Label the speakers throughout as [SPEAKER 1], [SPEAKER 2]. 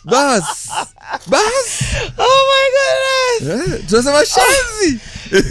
[SPEAKER 1] bas bas
[SPEAKER 2] oh my goodness
[SPEAKER 1] eh, tunasema shenzi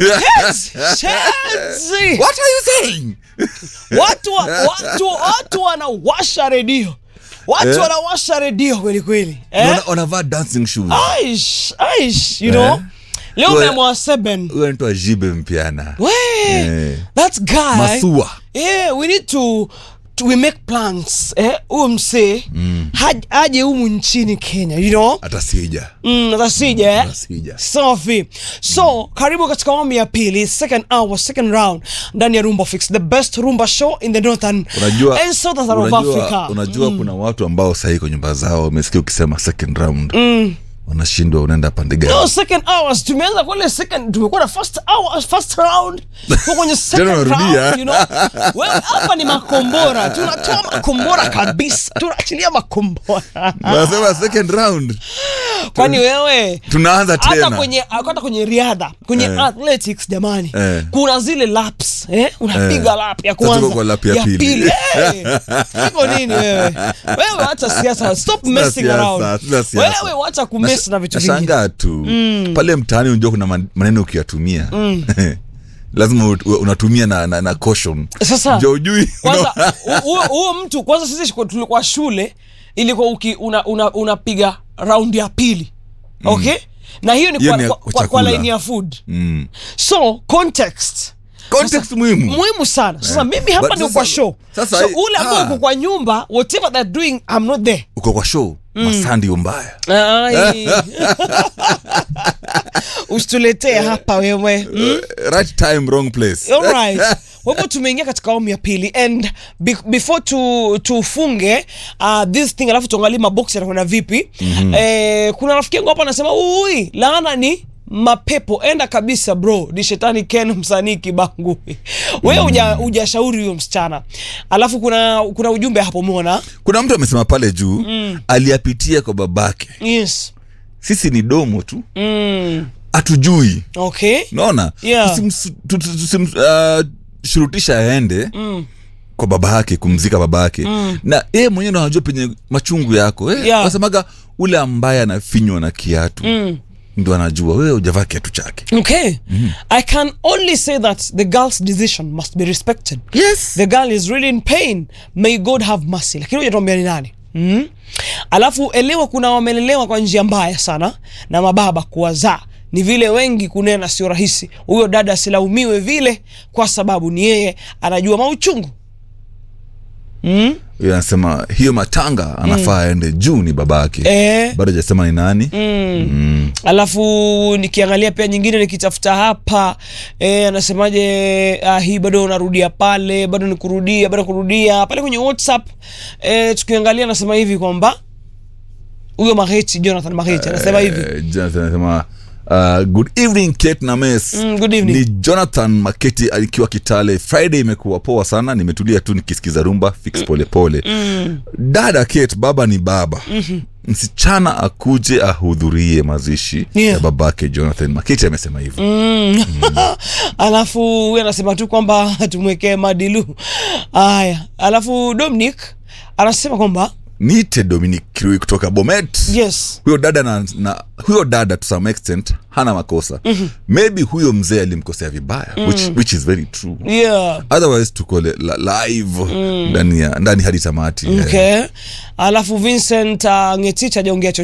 [SPEAKER 2] Shenzi.
[SPEAKER 1] what are you saying
[SPEAKER 2] watu wa- watu watu wanawasha redio watu
[SPEAKER 1] Eh?
[SPEAKER 2] wanawasha redio kweli kweli eh?
[SPEAKER 1] Wana- wanavaa dancing shoes
[SPEAKER 2] aish aish you know
[SPEAKER 1] Eh?
[SPEAKER 2] leo
[SPEAKER 1] Wewe-
[SPEAKER 2] memwa seven
[SPEAKER 1] huyo anaitwa jibe mpiana
[SPEAKER 2] we
[SPEAKER 1] Eh.
[SPEAKER 2] that guy
[SPEAKER 1] masua
[SPEAKER 2] yeah, we need to, to we make plans eh huyo msee haj- aje humu nchini kenya you know
[SPEAKER 1] hata sija
[SPEAKER 2] mm, atasija eh?
[SPEAKER 1] Atasija.
[SPEAKER 2] safi so karibu katika awamu ya pili second hour second round ndani ya rumba fix the best rumba show in the northern
[SPEAKER 1] unajua
[SPEAKER 2] and southern of
[SPEAKER 1] unajua,
[SPEAKER 2] africa
[SPEAKER 1] unajua kuna watu ambao sahii kwa nyumba zao wamesikia ukisema second round wanashindwa unaenda pande gani
[SPEAKER 2] No, second hours tumeanza kule second tumekuwa na first hour first round kwa kwenye second
[SPEAKER 1] unarudia.
[SPEAKER 2] round you know wewe hapa ni makombora tunatoa makombora kabisa tunaachilia makombora
[SPEAKER 1] wanasema second round
[SPEAKER 2] kwani wewe
[SPEAKER 1] tunaanza
[SPEAKER 2] hata
[SPEAKER 1] tena
[SPEAKER 2] kwenye hata kwenye riadha kwenye
[SPEAKER 1] Eh.
[SPEAKER 2] athletics jamani
[SPEAKER 1] Eh.
[SPEAKER 2] kuna zile laps eh? unapiga
[SPEAKER 1] Eh.
[SPEAKER 2] lap ya
[SPEAKER 1] Sasa
[SPEAKER 2] kwanza
[SPEAKER 1] tuko kwa lap ya pili.
[SPEAKER 2] Eh, iko nini wewe wewe wacha siasa stop
[SPEAKER 1] Sina
[SPEAKER 2] messing
[SPEAKER 1] siasa,
[SPEAKER 2] around
[SPEAKER 1] sina siasa.
[SPEAKER 2] wewe wacha kumess na vitu vingi
[SPEAKER 1] nashangaa tu pale mtaani unajua kuna man- maneno ukiyatumia lazima u- u- unatumia na, na, na caution
[SPEAKER 2] Sasa,
[SPEAKER 1] jo ujui
[SPEAKER 2] kwanza hu- huyo huyo mtu kwanza sisi kwa- tulikuwa shule ilikuwa uki una, una, unapiga raundi ya pili okay na hiyo ni
[SPEAKER 1] Hiyo
[SPEAKER 2] kwa,
[SPEAKER 1] ni ya
[SPEAKER 2] kwa, kwa,
[SPEAKER 1] chakula.
[SPEAKER 2] kwa line ya food
[SPEAKER 1] Mm.
[SPEAKER 2] so context
[SPEAKER 1] context muhimu
[SPEAKER 2] muhimu sana sasa
[SPEAKER 1] Eh.
[SPEAKER 2] mimi hapa
[SPEAKER 1] But
[SPEAKER 2] ndio
[SPEAKER 1] sasa-
[SPEAKER 2] kwa show
[SPEAKER 1] sasa
[SPEAKER 2] so
[SPEAKER 1] hii-
[SPEAKER 2] ule ambao
[SPEAKER 1] ah.
[SPEAKER 2] uko kwa nyumba whatever they're doing i'm not there
[SPEAKER 1] uko kwa show masandi umbaya
[SPEAKER 2] Ai. usituletee hapa wewe mm?
[SPEAKER 1] right time wrong place
[SPEAKER 2] Alright. kwa hivyo tumeingia katika awamu ya pili and be, before tu, tufunge uh, this thing alafu tuangalie maboksi yanakwenda vipi mm-hmm. eh, kuna rafiki yangu hapa anasema ui laana ni mapepo enda kabisa bro ni shetani ken msanii kibangu wewe uja hujashauri huyo msichana alafu kuna kuna ujumbe hapo umeona
[SPEAKER 1] kuna mtu amesema pale juu aliyapitia kwa babake
[SPEAKER 2] yes
[SPEAKER 1] sisi ni domo tu
[SPEAKER 2] mm.
[SPEAKER 1] hatujui
[SPEAKER 2] okay
[SPEAKER 1] naona
[SPEAKER 2] Yeah.
[SPEAKER 1] tusimshurutisha aende
[SPEAKER 2] mm.
[SPEAKER 1] kwa baba yake kumzika baba yake mm. na yeye mwenyewe ndo anajua penye machungu yako eh,
[SPEAKER 2] Yeah.
[SPEAKER 1] wasemaga ule ambaye anafinywa na kiatu
[SPEAKER 2] Mm.
[SPEAKER 1] ndo anajua wewe ujavaa kiatu chake
[SPEAKER 2] okay i can only say that the girl's decision must be respected
[SPEAKER 1] yes.
[SPEAKER 2] the girl is really in pain may god have mercy lakini hujatuambia ni nani mm? alafu elewa kuna wamelelewa kwa njia mbaya sana na mababa kuwazaa ni vile wengi kunena sio rahisi huyo dada asilaumiwe vile kwa sababu ni yeye anajua mauchungu mm?
[SPEAKER 1] Huyo anasema hiyo matanga anafaa aende juu ni baba yake
[SPEAKER 2] Eh.
[SPEAKER 1] bado hajasema ni nani
[SPEAKER 2] alafu nikiangalia pia nyingine nikitafuta hapa e, anasemaje ah, hii bado unarudia pale bado ni kurudia bado kurudia pale kwenye whatsapp e, tukiangalia anasema hivi kwamba huyo maheti jonathan maheti anasema hivi
[SPEAKER 1] Eh, Jonathan anasema Uh, good evening Kate na Mess.
[SPEAKER 2] Mm, good evening.
[SPEAKER 1] ni jonathan maketi akiwa kitale friday imekuwa poa sana nimetulia tu nikisikiza rumba fix polepole mm. dada Kate, baba ni baba mm-hmm. msichana akuje ahudhurie mazishi
[SPEAKER 2] Yeah.
[SPEAKER 1] ya babake jonathan maketi amesema hivyo
[SPEAKER 2] Mm. alafu huyu anasema tu kwamba tumwekee madilu haya alafu dominic anasema kwamba
[SPEAKER 1] niite dominic kirui kutoka bomet
[SPEAKER 2] yes
[SPEAKER 1] huyo dada na, na huyo dada to some extent hana makosa mm-hmm. maybe huyo mzee alimkosea vibaya mm. which, which is very true
[SPEAKER 2] yeah
[SPEAKER 1] otherwise tuko le- la- live ndani ya ndani hadi tamati eh.
[SPEAKER 2] okay alafu vincent uh, ngetich ajaongea